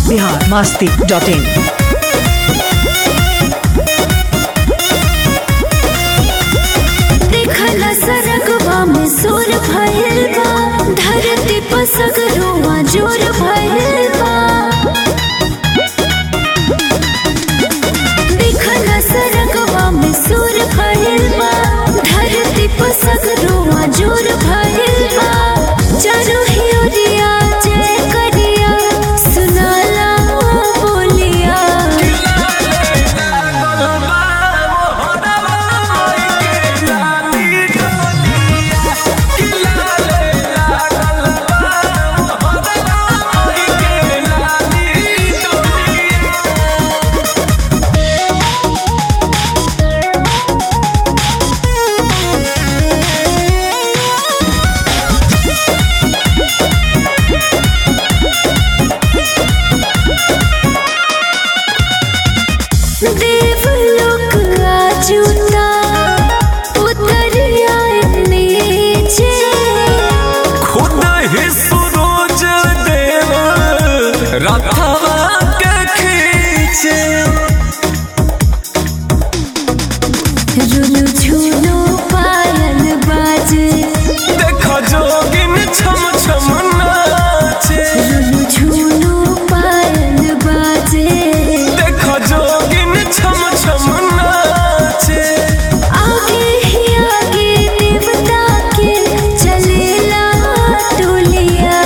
Bihar Masti dot in देखला सरगवा में सुर भइल बा धरती पर सगरोवा जोर भइल बा देखला सरगवा में सुर भइल बा धरती पर सगरोवा जोर भइल बा चारों ही ओरिया जय करिया सुनाला बोलिया देवलोक आजूता उतर आए नीचे खुद ही सूरज देव रथवा के खींचे रुनु झुनु पायल बाजे देखो जोगिन छम छम नाचे रुनु झुनु पायल बाजे देखो जोगिन छम छम नाचे आगे ही आगे देवता के चलेला टोलिया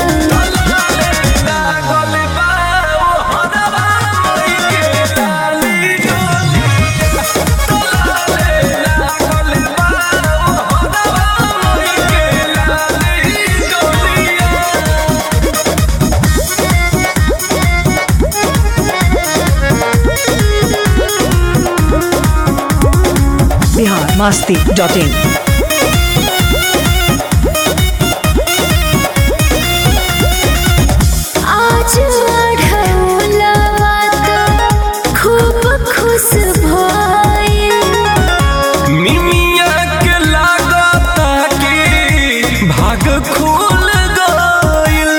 लागल बा ओ हरवा मई के लाली डोलिया तोलाले लागल बा ओ हरवा मई के लाली डोलिया बिहार मस्ती डॉट इन आज अढ़ौलवा त खूब खुश भइल निमिया के लागता कि भाग खुल गइल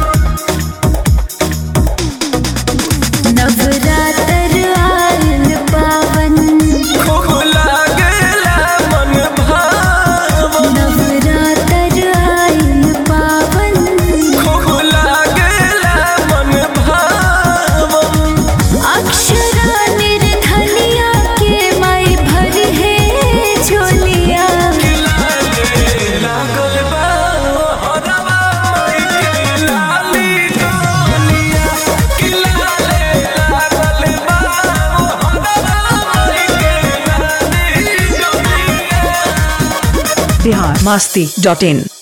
नवरात्र आयल पावन खूब लागेला मन भावन नवरात्र आयल पावन खूब लागेला मन भावन अक्षरा निर्धनिया के माई भर है झोलिया लागल बा हरवा मई के लाली डोलिया कि लाले लागल बा हरवा मई के लाली डोलिया बिहार मस्ती डॉट इन